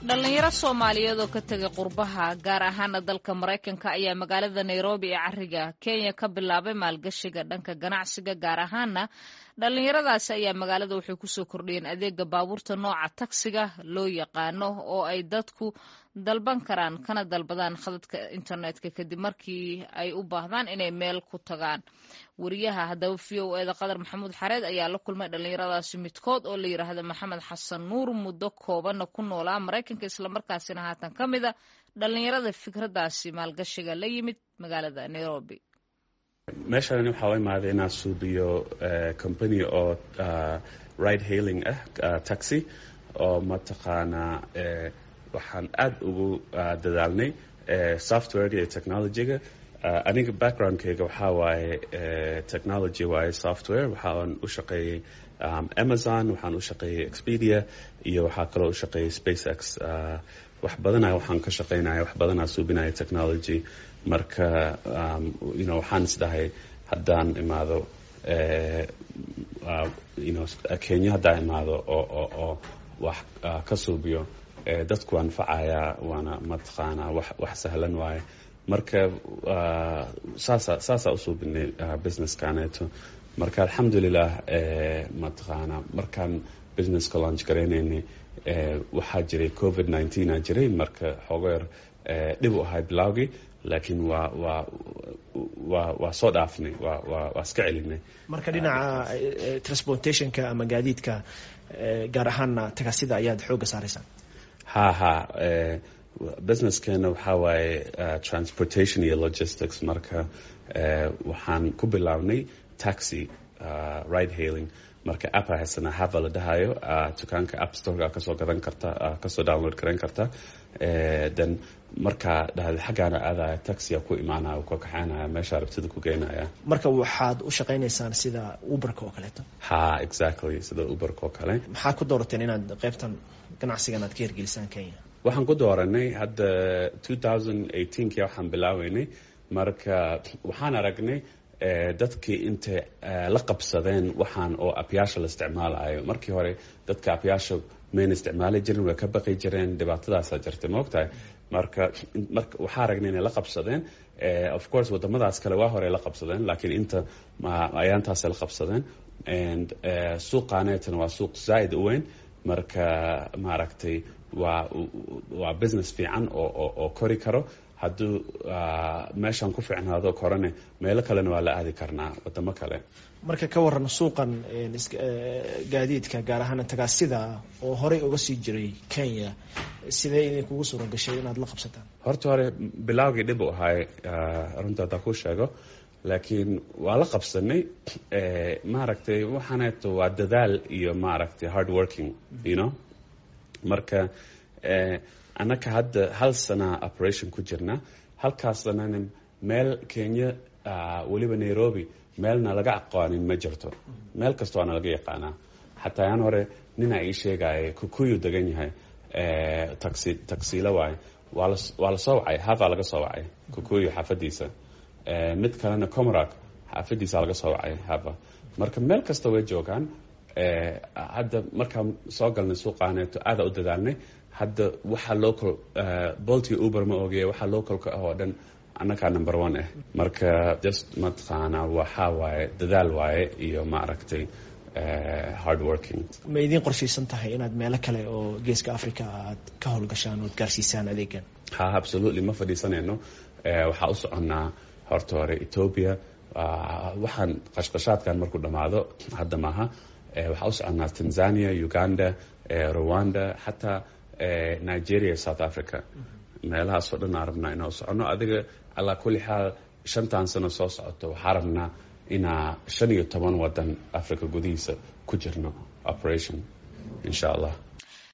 dhalinyaro soomaaliyeed oo ka tegay qurbaha gaar ahaana dalka maraykanka ayaa magaalada nairobi ee cariga kenya ka bilaabay maalgashiga dhanka ganacsiga gaar ahaana dhalinyaradaasi ayaa magaalada waxay kusoo kordhiyeen adeega baabuurta nooca tagsiga loo yaqaano oo ay dadku dalban karaan kana dalbadaan khadadka internetka kadib markii ay u baahdaan inay meel ku tagaan wariyaha haddaba v o eda qadar maxamuud xareed ayaa la kulmay dhalinyaradaasi midkood oo la yidhaahda maxamed xasan nuur muddo koobanna ku noolaa maraykanka islamarkaasina haatan ka mid a dhalinyarada fikradaasi maalgashiga la yimid magaalada nairobi meeshaan waxaa u imaaday inaan suubiyo company oo ride hailing ah taxi oo mataqaanaa waxaan aad ugu dadaalnay software iyo technologyga aniga backgroundkayga waxaa waaye technology waaye software waxaan u shaqeeyey amazon waxaan u shaqeeyey expedia iyo waxaa kaloo u shaqeeyey spacex wax badana waxaan ka shaqeynaya wax badanaa suubinaya technology marka you know waxaan isdhahay haddaan imaado you know kenya haddaan imaado oo oo oo wax ka suubiyo dadku anfacaya waana mataqaanaa wax wax sahlan waaye marka saasa saasaa u suubinay businesskaneeto marka alxamdulilah mataqaanaa markaan businesska launch garaynaynay waxaa jiray covid nineteen a jiray marka xoogeer dhib u ahay bilowgii laakiin waa waa waa waa soo dhaafnay waa waa waa iska celinay marka dhinaca transportationka ama gaadiidka gaar ahaana tagasida ayaad xoogga saaraysaan ha ha businesskeena waxaa waaye transportation iyo logistics marka waxaan ku bilownay taxi ride hailing marka app haysana hava la dhahayo dukaanka app storega kasoo gadan karta kasoo download garan karta then markaa dhahda xaggaana aadaya taxia ku imaanaya ka kaxaynaya meesha rabtida ku geynaya marka waxaad u shaqaynaysaan sida uberka oo kaleeto ha exactly sida uberka oo kale maxaad ku doorateen inaad qaybtan ganacsigan aad ka hirgelisaan kenya waxaan ku dooranay hadda two thousand eighteenki waxaan bilaaweynay marka waxaan aragnay dadkii intay la qabsadeen waxaan oo abyaasha la isticmaalayo markii hore dadka abyaasha mayna isticmaali jirin way ka baqi jireen dhibaatadaasa jirtay maogtahay marka marka waxaa aragnay inay la qabsadeen of course wadamadaas kale waa hore la qabsadeen laakiin inta ayaantaasay la qabsadeen and suuqaaneetana waa suuq zaaid u weyn marka maaragtay waa waa business fiican oo oo kori karo hadduu meeshaan ku fiicnaado korane meelo kalena waa la aadi karnaa wadamo kale marka ka waran suuqan gaadiidka gaar ahaan tagaasida oo horey uga sii jiray kenya sidee idinkugu suura gashay inaad la qabsataan horta hore bilaawgii dhib u ahay runta haddaa ku sheego laakiin waa la qabsanay maaragtay waxaaneeto waa dadaal iyo maaragtay hard working you know marka annaka hadda hal sana operation ku jirna halkaas sanana meel kenya weliba nairobi meelna laga aqoonin ma jirto meel kasta waana laga yaqaanaa xataa yaan hore ninaa ii sheegaya kukuyu degan yahay taxi taxiilo waaye waa la soo wacay havaa laga soo wacay kukuyu xaafadiisa mid kalena comorak xaafadiisa laga soo wacay hava marka meel kasta way joogaan hadda markaan soo galnay suuqaaneeto aada u dadaalnay hadda waxaa local bolti uber ma ogeya waxaa localka ah oo dhan annagaa number one ah marka just mataqaanaa waxaa waaye dadaal waaye iyo maaragtay hard working ma idiin qorshaysan tahay inaad meelo kale oo geeska africa aad ka howlgashaan ood gaarsiisaan adeegan ha absolutely ma fadhiisanayno waxaa u soconnaa horta hore ethoobia waxaan qashqashaadkan markuu dhammaado hadda maaha waxaa u soconnaa tanzania uganda rwanda xataa nigeria south africa meelahaasoo dhan aa rabnaa inaa soconno adiga allaa kulli xaal shantan sano soo socoto waxaa rabnaa inaa shan iyo toban wadan africa gudihiisa ku jirno operation insha allah